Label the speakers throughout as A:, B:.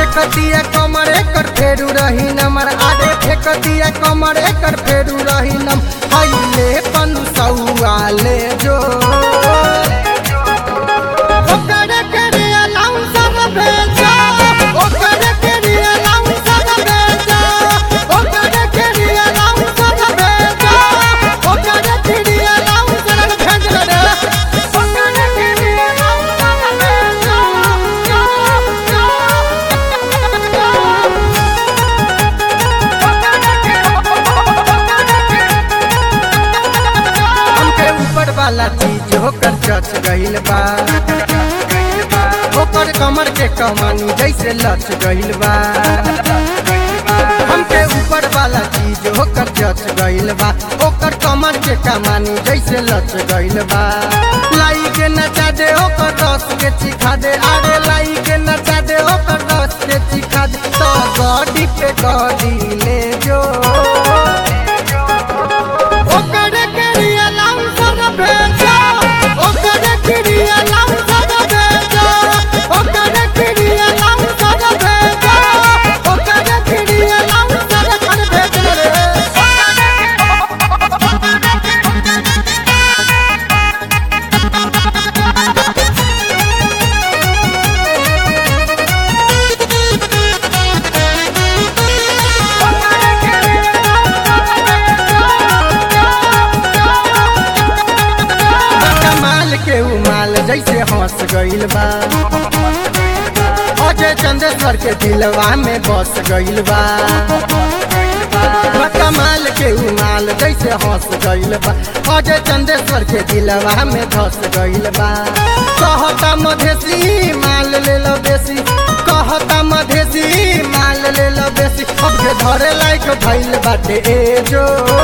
A: फेकतिया कमर एकर फेरू रही नमर आगे फेकतिया कमर एकर फेरू रही नम हईले पन सौआले जो ओकर के अलाउंसर भेजा ओकर के अलाउंसर भेजा ओकर के अलाउंसर भेजा ओकर के अलाउंसर भेजा रे ओकर के अलाउंसर हमके ऊपर वाला चीज होकर चच गइल बा ओकर कमर के कमानी जैसे लच गइल बा हमके ऊपर वाला चीज होकर चच गइल बा ओकर कमर के कमानी जैसे लच गइल बा लाई के नचा दे ओकर रस के चिखा दे अरे लाई के नचा दे ओकर रस के चिखा दे तो गॉडी पे गॉडी ले जो ओकर के अलाउंसर भेजा ओकर के अलाउंसर भेजा ओकर के अलाउंसर भेजा ओकर के अलाउंसर कर भेज रे कमाल के उमाल जैसे हंस गइल बा अजय चंदेश्वर के दिलवा में बस गइल बा कमाल के उमाल जैसे हंस गइल बा अजय चंदेश्वर के दिलवा में धस गइल बा कहता मधेसी माल ले लो बेसी कहता मधेसी माल ले लो बेसी अब के धरे लायक भइल बाटे ए जो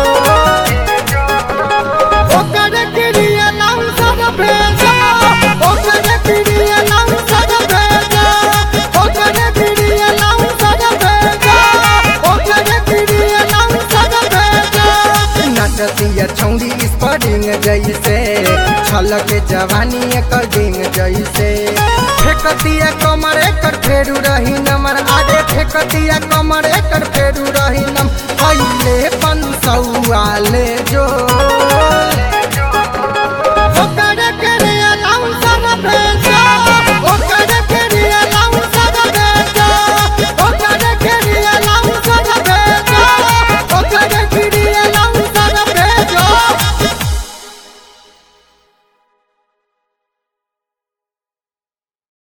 A: ओकर के अलाउंसर भेजा ओकर के अलाउंसर भेजा ओकर के अलाउंसर भेजा ओकर के अलाउंसर भेजा नचतिया छौड़ी स्परिंग जैसे छलक जवानी एकर डिंग जैसे फेकतिया कमर एकर फेरू रही नमर आगे फेकतिया कमर एकर